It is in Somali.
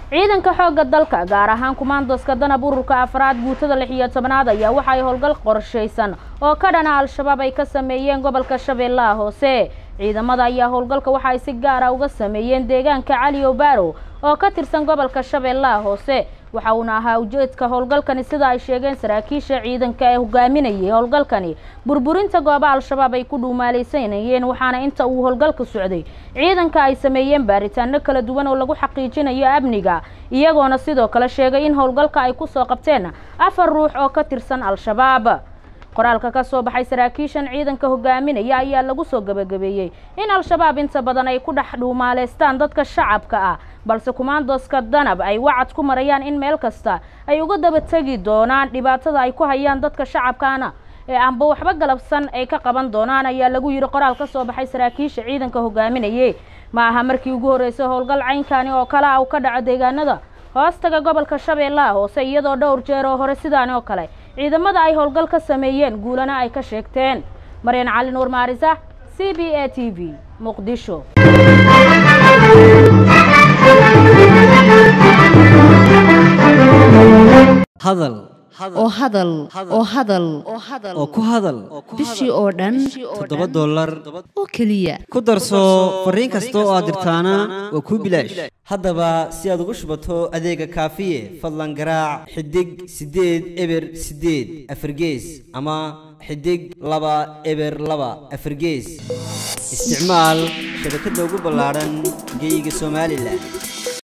ciidanka xoogga dalka gaar ahaan kumaandoska danab ururka afraad guutada lix iyo tobnaad ayaa waxa ay howlgal qorshaysan oo ka dhana al-shabaab ay ka sameeyeen gobolka shabeellaha hoose ciidamada ayaa howlgalka waxa ay si gaara uga sameeyeen deegaanka cali obaaro oo ka tirsan gobolka shabeellaha hoose waxa uuna ahaa ujeedka howlgalkani sida ay sheegeen saraakiisha ciidanka ee hogaaminayay howlgalkani burburinta gooba al-shabaab ay ku dhuumaalaysanayeen waxaana inta uu howlgalka socday ciidanka ay sameeyeen baaritaano kala duwan oo lagu xaqiijinayo amniga iyagoona sidoo kale sheegay in howlgalka ay kusoo qabteen afar ruux oo ka tirsan al-shabaab qoraalka ka soo baxay saraakiishan ciidanka hogaaminaya ayaa lagu soo gebagabeeyey in al-shabaab inta badan ay ku dhex dhuumaaleystaan dadka shacabka ah balse kumaandoska danab ay wacad ku marayaan in meel kasta ay uga daba tegi doonaan dhibaatada ay ku hayaan dadka shacabkaana ee aanba waxba galabsan ay ka qaban doonaan ayaa lagu yidhi qoraal ka soo baxay saraakiisha ciidanka hogaaminayay ma aha markii ugu horreysay howlgal caynkani oo kale ah uu ka dhaco deegaanada hoostaga gobolka shabeellaha hoose iyadoo dhowr jeer oo hore sidaan oo kale ciidamada ay howlgal ka sameeyeen guulana ay ka sheegteen maryan cali nuur maarisa c b a t v muqdisho hadal oo hadal oo hadal oo ku hadal bishii oo dhan toddoba dollar oo keliya ku darso fariin kasta oo aad dirtaana waa kuu bilaash haddaba si aad ugu shubato adeega kaafiye fadlan garaac xidig siddeed eber siddeed afargees ama xidig laba eber laba afargees isticmaal shabakadda ugu ballaadhan geyga somalilan